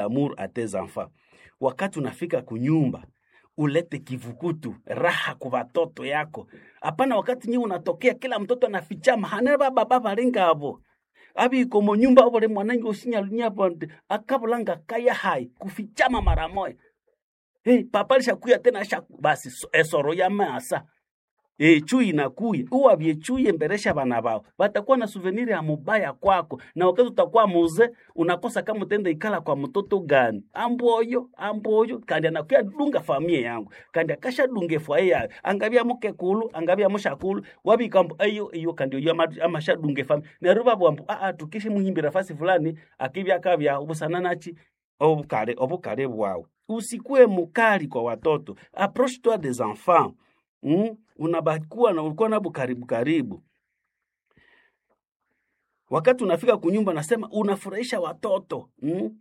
amour à tes enfants. Wakati unafika kunyumba ulete kivukutu raha kwa watoto yako. Hapana, wakati nyi unatokea kila mtoto anafichama hane baba baba linga abo abi komo nyumba obole mwanangi usinya nyapo akabulanga kaya hai kufichama mara moja. Hey, papa lishakuya tena shaku basi so- esoro ya masa E, chui inakuya uwavye chui emberesha vana vao vatakuwa na suveniri ya mubaya kwako na wakati utakuwa muze unakosa kama utenda ikala kwa mtoto gani amboyo amboyo kandi anakuya dunga famie yangu kandi akasha dunge fwaye yayo angavya muke kulu angavya mushakulu wavikambo ayo iyo kandi iyo ama- amasha dunge famie neruva bwambu aa tukishi muhimbira fasi fulani akivya kavya ubusana nachi obukale obukale bwawe usikue mukali kwa watoto approche toi des enfants mm? unabakuwa na ulikuwa nabo karibu karibu wakati unafika kunyumba nasema unafurahisha watoto mm?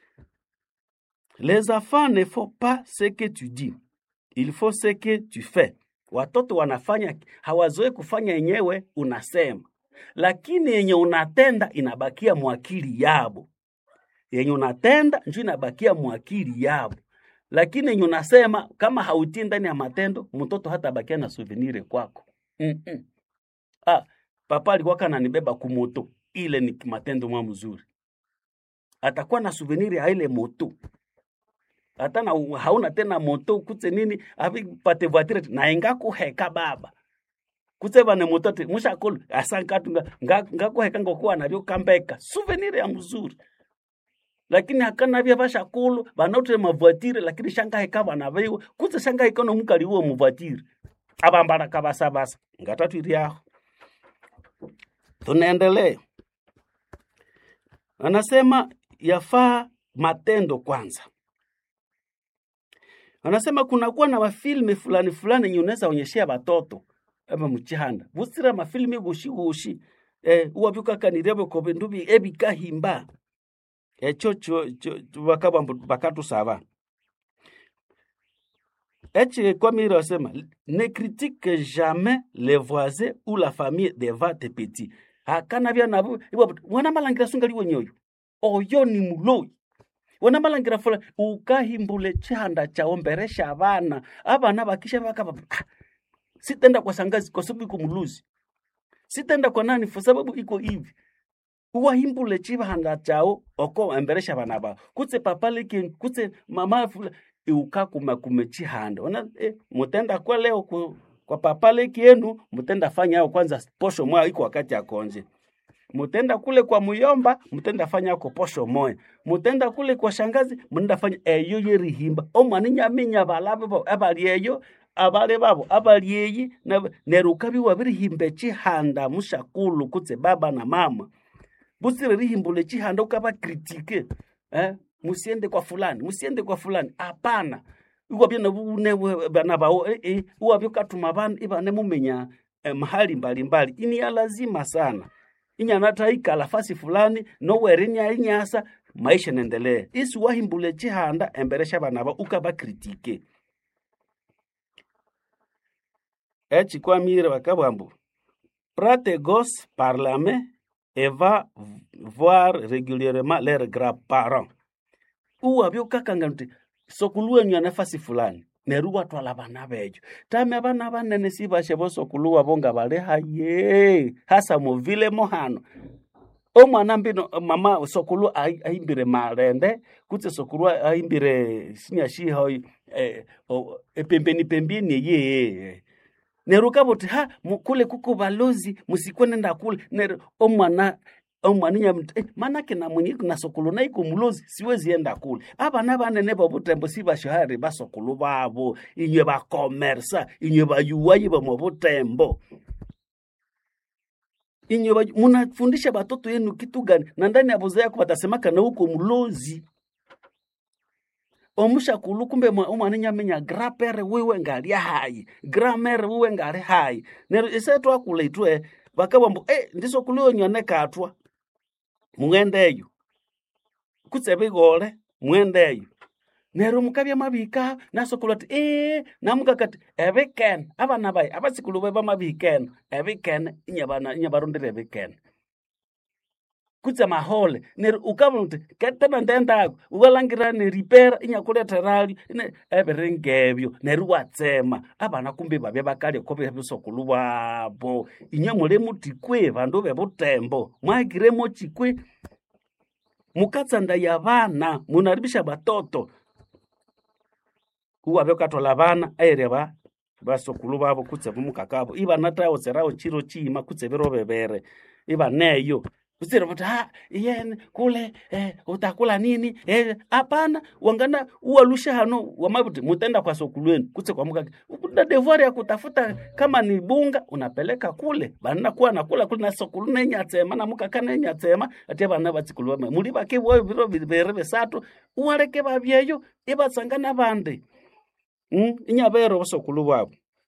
les enfants ne font pas ce que tu dis il faut ce que tu fais watoto wanafanya hawazoe kufanya yenyewe unasema lakini yenye unatenda inabakia mwakili yabo yenye unatenda njo inabakia mwakili yabo lakini yenye unasema kama hautii ndani ya matendo mtoto hata bakia na souvenir kwako Mm-mm. ah, papa alikuwa kananibeba kumoto ile ni matendo mwa mzuri atakuwa na souvenir ya ile moto hata na hauna tena moto kutse nini avi pate voiture naenga kuheka baba kutse vane moto ati mushakulu asankatu ngakuheka ngokuwa navyo kambeka souvenir ya mzuri lakini hakana vya vashakulu vanautire mavoitire lakini shangaheka vana viwe kutse shangaheka nomukali uwo muvoitire avambala kavasavasa ngatatu iriaho tunaendelea anasema yafaa matendo kwanza anasema kunakuwa na mafilme fulani fulani yenye unaweza onyeshea watoto aba muchihanda vusira mafilme gushi gushi eh, uwavyukakanirevyo kobe ndubi ebikahimba echo cho cho bakaba bakatusaba echi kwamire wasema ne critique jamais les voisins ou la famille devant tes petits hakana vya navo ibo wana malangira sungali wenyoyo oyo ni muloi wana malangira fula ukahimbule chihanda chao mberesha abana abana bakisha bakaba ah, sitenda kwa sangazi kwa sababu iko muluzi sitenda kwa nani kwa sababu iko hivi uwahimbule chihanda chao oko emberesha bana bao kutse papa leki kutse mama fula iukakuma kume chihanda ona eh, mutenda kwa leo ku, kwa papa leki yenu mutenda fanya yao kwanza posho moya iko wakati akonje mutenda kule kwa muyomba mutenda fanya yako posho moya mutenda kule kwa shangazi mutenda fanya eyo yerihimba omwana nyaminya balabe bo abali eyo abale babo abali eyi na- nerukabi wabirihimba chihanda mushakulu kutse baba na mama busire rihimbule chihanda ukaba kritike eh? musiende kwa fulani musiende kwa fulani hapana iwabye nabune bana bao eh, eh, iwabye katuma bana ibane mumenya eh, mahali mbalimbali ini ya lazima sana inyanata ikala fasi fulani nowerinya inyasa maisha nendelee isi wahimbule chihanda emberesha bana ba ukaba kritike echi kwamire bakabwambu prate gos par la main et va voir régulièrement leurs grands-parents uwabye ukakanga nti sokuluwenyu nafasi fulani neru watwala bana bejo tame abana banene sibashe bosokulu wabo nga bali haye hasa muvile mohano omwana mbino mama sokulu ai- aimbire marende kutse sokulu aimbire sinyashiho eh, o- epembeni pembeni yeye neruka buti ha mu- kule kuko balozi musikwenda kule neru omwana omwana nyamti eh, manake na mwenye na sokulu na iko mulozi siwezi enda kule abana banene bobutembo sibashohari basokulu babo inywe bakomersa inywe bayuwayi bomo butembo inywe bayu- munafundisha batoto yenu kitu gani na ndani ya boza yako batasemaka na uko mulozi omushakulu kumbe mwa- omwana nyamenya grapere wiwe ngali hayi gramere wiwe ngali hayi nero ise twakula itwe bakabambu eh ndiso kulio nyone katwa mwendeyo kutse bigole mwendeyo nero mukabya mabika nasokulu ati eh namukakati ebikene abana bayi abasikulu be bamabikene ebikene inyabana inyabarondera ebikene kutse mahole neri ukava uti tena ndendako ukalangira neripera inyakuleterali everengebyo neri watsema abana kumbe babye bakaleko bebisokulu bwabo inye muli mutikwe bandu bebutembo mwahikiremo chikwe mukatsanda ya bana munaribisha batoto uwabe ukatola bana aire ba basokulu babo kutse bumukakabo ibana tawo zerawo chiro chima kutse biro bebere ibaneyo usire kuti ha yene kule eh, utakula nini eh, hapana wangana uwalusha hano wamabuti mutenda kwa sokulweni kutse kwa mukake una devoir ya kutafuta kama ni bunga unapeleka kule bana kuwa nakula kule na sokulu nenyatsema na mukaka nenyatsema ate bana batsikulu bame muli bake bo biro bibere besatu uwaleke babyeyo ibatsangana bande mm? inyabero bosokulu bwabo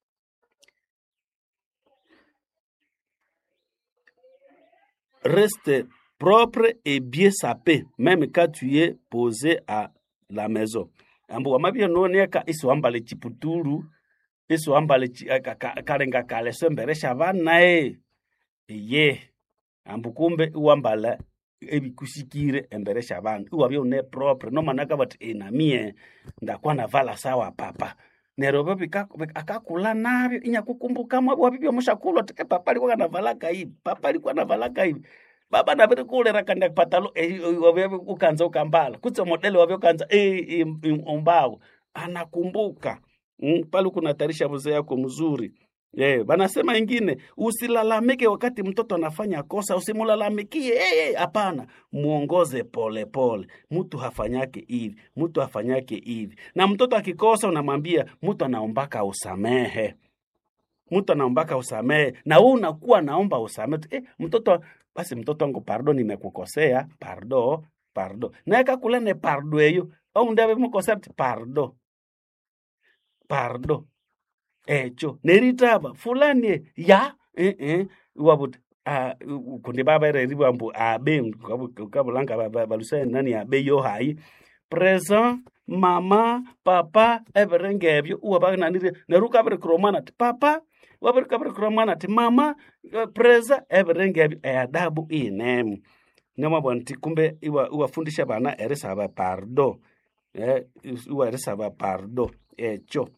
reste propre et bien sapé, même quand tu es posé à la maison. Ambu wamabia noneka isi wambale chiputulu isi wambale chi, ka, ka, kalenga kale semberesha bana e ye ambu kumbe iwambala ebikusikire emberesha bantu iwabya une propre nomanaka bati enamie ndakwa navala sawa papa nero babi akakula nabyo inyakukumbukamo wabibyo mushakulwa tike papa alikuwa kanavalaka hivi papa alikuwa navalaka hivi baba naviri kulera kanda patalo wavyo ukanza ukambala kutse modele wavyo kanza umbawo anakumbuka mm, pale kunatarisha mzee yako mzuri Yeah, banasema ingine usilalamike wakati mtoto anafanya kosa, usimulalamikie hapana. Hey, hey, muongoze pole pole. Mtu hafanyake hivi, mtu hafanyake hivi, na mtoto akikosa unamwambia mtu anaombaka usamehe, mtu anaombaka usamehe, na wewe unakuwa naomba usamehe eh, mtoto basi, mtoto wangu pardo, nimekukosea pardo, pardo, naye kakulane pardo eyo au ndawe mukosea pardo, pardo echo neritaba fulani ya eh, eh, wabuti uh, kundi baba ere ribambu abe kabulanga balusa nani abe yo hai present mama papa everengebyo uwa bagnanire neruka bere kromana ti papa wabere kabere kromana ti mama presa everengebyo eadabu inemu nemabwana ti kumbe iwa iwafundisha bana erisaba pardo eh, iwa erisaba pardo echo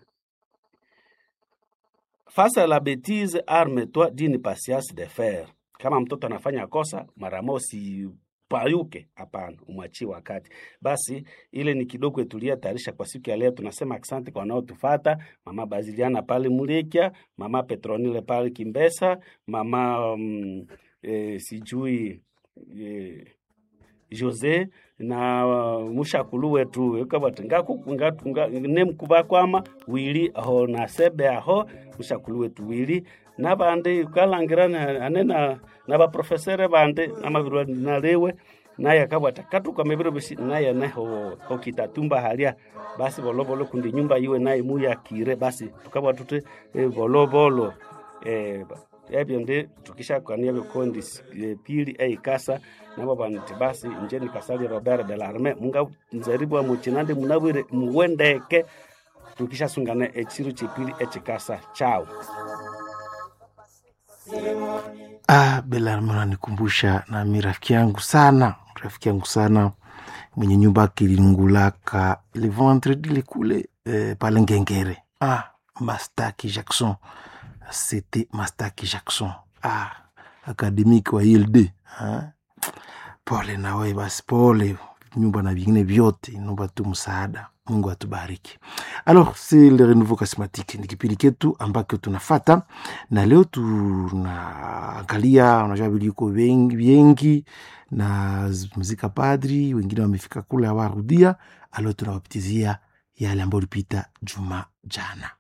Face à la bêtise, arme-toi d'une patience de fer. Kama mtoto anafanya kosa, mara mosi payuke, hapana, umwachie wakati. Basi ile ni kidogo tulia tayarisha kwa siku ya leo. Tunasema asante kwa wanaotufata, mama Baziliana pale Mulekia, mama Petronile pale Kimbesa, mama um, e, sijui e, Jose na uh, mushakulu wetu ukabati nemkuba kwama wili aho na sebe aho mushakulu wetu wili nabandi ukalangira ane na na baprofesere bandi namabirwa nalewe naye akabwata katukame biro bisi naye neho okitatumba halia basi bolobolo kundi nyumba yiwe naye muyakire basi tukabwa tute e, bolobolo e, ebyo ndi tukishakwania bikondi e, pili eikasa nabo banti basi nje nikasali robert de larme munga nzaribwa muchinande munabwire muwendeke tukishasungana echiru chipili echikasa chao Ah, Belarme unanikumbusha nami rafiki yangu sana, rafiki yangu sana mwenye nyumba yake ilingulaka ile vendredi ile kule eh, pale Ngengere. Ah, Mastaki Jackson, c'était Mastaki Jackson. Ah, akademiki wa ILD. Ah, pole na wewe basi, pole nyumba na vingine vyote, naomba tu msaada. Mungu atubariki. Alors, c'est le renouveau charismatique, ni kipindi ketu ambacho tunafata na leo tunaangalia, unajua viliko wengi, wengi na mzika padri, wengine wamefika kule hawarudia. Alo tunawapitizia yale ambayo ulipita juma jana.